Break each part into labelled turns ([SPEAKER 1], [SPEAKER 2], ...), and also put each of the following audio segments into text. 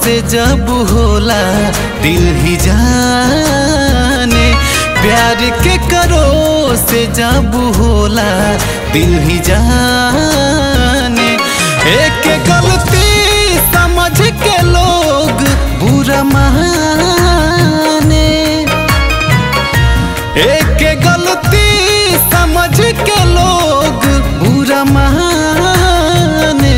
[SPEAKER 1] से जब होला दिल ही जाने प्यार के करो से जब होला दिल ही जाने एक गलती समझ के लोग बुरा माने एक गलती समझ के लोग बुरा माने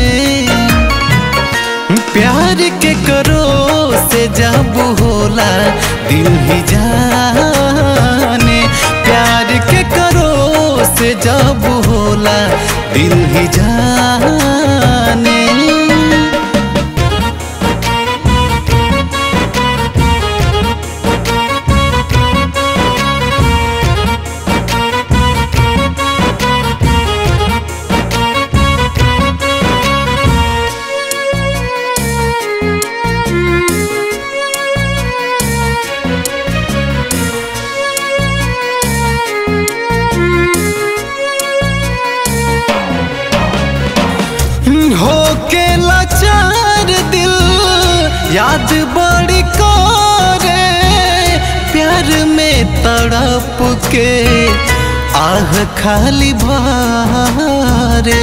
[SPEAKER 1] प्यार के करो से जब होला दिल ही जाने प्यार के करो से जब होला दिल ही जाने हो के लाचार दिल याद बड़ी करे प्यार में तड़प के आह खाली भारे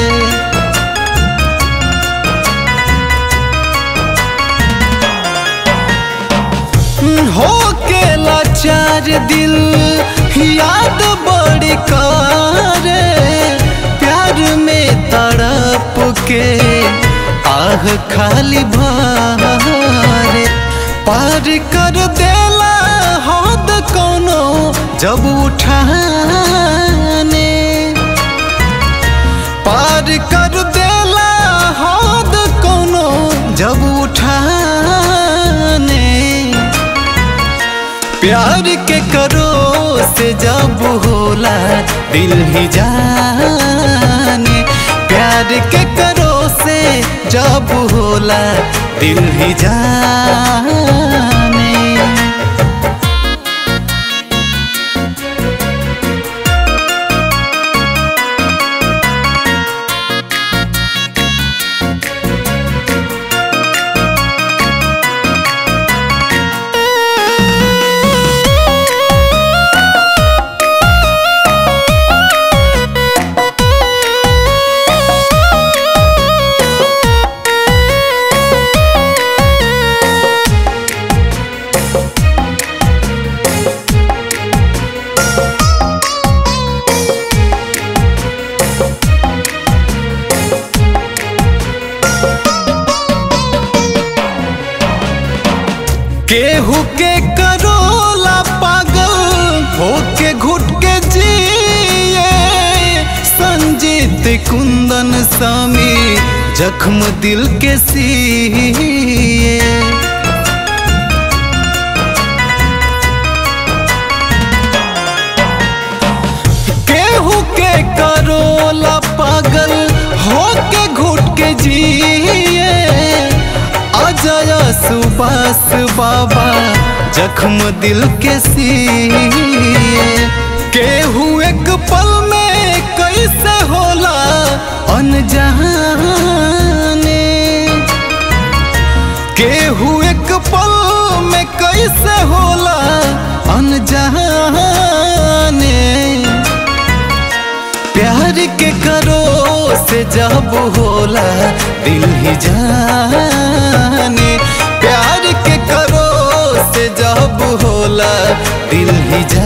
[SPEAKER 1] हो के लाचार दिल याद बड़ी करे प्यार में तड़प के आह खाली भारे पार कर देला हद कोनो जब उठाने पार कर देला हद कोनो जब उठाने प्यार के करो से जब होला दिल ही जाने प्यार के करो से जब होला दिल ही जाने केहू के करोला पागल होके घुट के जिए संजीत कुंदन स्वामी जख्म दिल के सिए केहू के करोला पागल होके घुट के जिए अजय सुबास बाबा जख्म दिल के सिए केहू एक पल में कैसे होला अनजाने केहू एक पल में कैसे होला अनजाने प्यार के करो से जब होला दिल ही जाने प्यार के करो से जब होला दिल ही जाने